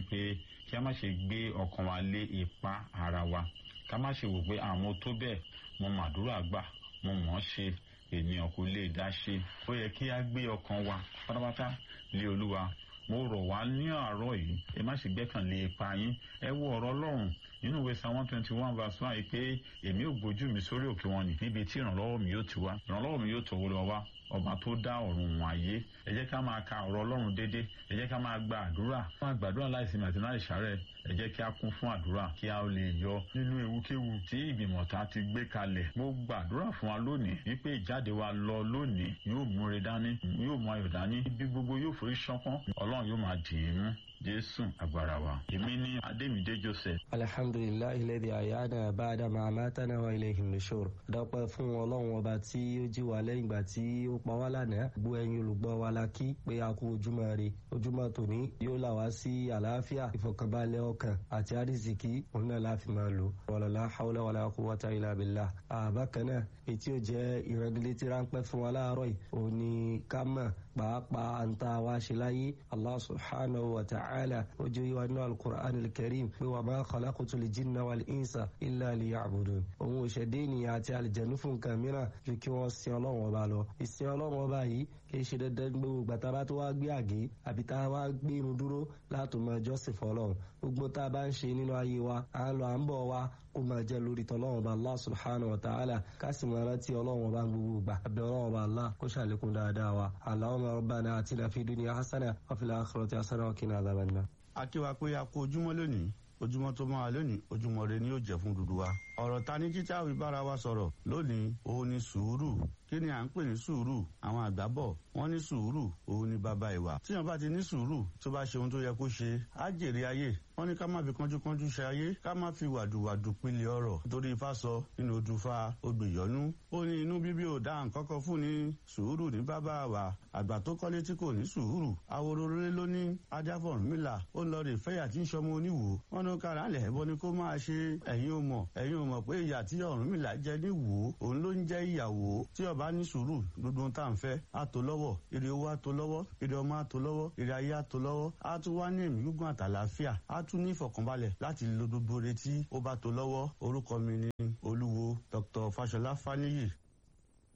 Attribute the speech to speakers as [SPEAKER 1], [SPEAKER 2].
[SPEAKER 1] pé kí a má ṣe gbé ọkàn wa lé ipa ara wa ká má ṣe wò pé àwọn tó bẹ́ẹ̀ mo màdúrà gbà mo mọ̀ ọ́ ṣe ènìyàn kò lè dá ṣe ó yẹ kí a gbé ọkàn wa pátápátá lé olúwa mo rọ̀ wá ní àárọ̀ yìí ẹ má ṣe gbẹ́kànlé ipa yín ẹ wo ọ̀rọ̀ ọlọ́run nínú ìwé psalm one twenty one verse one yìí pé èmi ò gbójú mi sórí òkè wọn nì níbi tí ìrànlọ́wọ́ mi yóò ti wá ìrànlọ́wọ́ mi yóò tọ̀wọ́ lọ wá ọba tó dá ọ̀run wọn ayé ẹ jẹ́ ká máa ka ọ̀rọ̀ ọlọ́run dédé ẹ jẹ́ ká máa gba àdúrà fún àgbàdúrà láìsinmi àti láì ṣàárẹ̀ ẹ jẹ́ kí a kún fún àdúrà kí a lè yọ nínú ewúkéwu tí ìgbìmọ̀ ta ti gbé kalẹ̀ mo gbàdúrà fún wa lónìí wípé ìjáde wa lọ lónìí yóò múre dání yóò mú ayọ̀ dání bí gbogbo yóò forí ṣánpọ́n ọlọ́run yóò máa dì í mú jésù agbára wa èmi ní adémídé joseph.
[SPEAKER 2] alhamdulilayi lẹ́dí àyáná báadà máa mátánà wa ilé ìhìnlẹ́sọ̀rọ̀ dọ́pẹ́ fún ọlọ́run ọba tí ó jí wa lẹ́yìn ìgbà tí ó pa wá lánàá gbọ́ ẹ̀yin olùgbọ́ wa la kí pé a kú ojúmọ́ rè ojúmọ́ tòní yóò là wá sí àlàáfíà ìfọ̀kànbalẹ̀ ọkàn àti àrísìkí òun náà láfi máa lò wàlọ́lá haúlá wàlá quwwata illa billah àbákan náà ètí ò jẹ́ ìrẹ́nilétí ráńpẹ́ fún wa láàárọ̀ yìí òun ni ká mọ̀ pàápàá àǹtà wa ṣe láyé allah subhanahu wa ta'ala ó jẹ́ ìwà nínú alukur'an alkarim pé wà máa khalaqtu lil jinna wal insa illa liya'budun òun ò ṣẹ̀dá ènìyàn àti àlìjẹ̀nu fún nǹkan mìíràn ju kí wọ́n sin ọlọ́run ọba lọ ìsìn ọlọ́run ọba yìí kì í ṣe dandan gbogbo gbàtà bá tó wá gbé àgé àbí tá a wá gbé irun dúró láti máa jọ́sìn fọlọ́run gbogbo tá a bá ń ṣe nínú ayé wa à ń lọ à ń bọ̀ wa kó máa jẹ́ lórí tọ́lọ́run ọba allah subhanahu wa ta'ala ká sì máa rántí ọlọ́run ọba gbogbo gbà àbẹ̀ ọlọ́run ọba allah kó ṣàlékún dáadáa wa allahumma rabbana atina fi dunya hasana wa fil akhirati hasana wa qina adhaban nar.
[SPEAKER 3] akíwa pé a kó ojúmọ́ lónìí ojúmọ́ tó máa lónìí ojúmọ́ rẹ ni yóò jẹ́ fún dúdú wa. ọ̀rọ̀ ta ní títí àwọn ìbára wa sọ̀rọ̀ lónìí òun ni sùúrù kí ni à ń pè ní sùúrù àwọn àgbà bọ̀ wọ́n ní sùúrù òun ni bàbá ìwà. tíyan bá ti ní sùúrù tó bá ṣe ohun tó yẹ kó ṣe á jèrè ayé wọ́n ní ká má fi kánjúkánjú ṣe ayé ká má fi wàdùwàdù pilẹ̀ ọ̀rọ̀ torí ifá sọ nínú odùfà ogbèyọ́nú. ó ní inú bíbí ò dá nǹkan kan fún ni sùúrù ní bàbá wa àgbà tó kọ́lé tí kò ní sùúrù awororore ló ní ajáfọ̀rúnmìlà ó ń lọ rè fẹ́yà tí ń ṣọmọ oníwò wọ́n ní kára lẹ̀ bọ́ ni kó máa ṣe ẹ̀yin ò mọ̀ ẹ̀yin ò mọ̀ pé ìyà tí Ọ̀rúnmìlà jẹ ní wò ó òun ló ń jẹ́ ìyàwó tí ọba ní sùúrù gbogbo ohun tá à ń fẹ́ á tó lọ́wọ́ ire owó á tó lọ́wọ́ ire ọmọ á tó lọ́wọ́ ire ayé á tó lọ́wọ́ á tún wá ní ẹ̀mí gígùn àtàlàáfíà á tún ní ìfọ̀kànbalẹ̀ láti lo gbogbo retí ó bá tó lọ́wọ́ orúkọ mi ni olúwo Dr. Fáṣọlá Fáníyì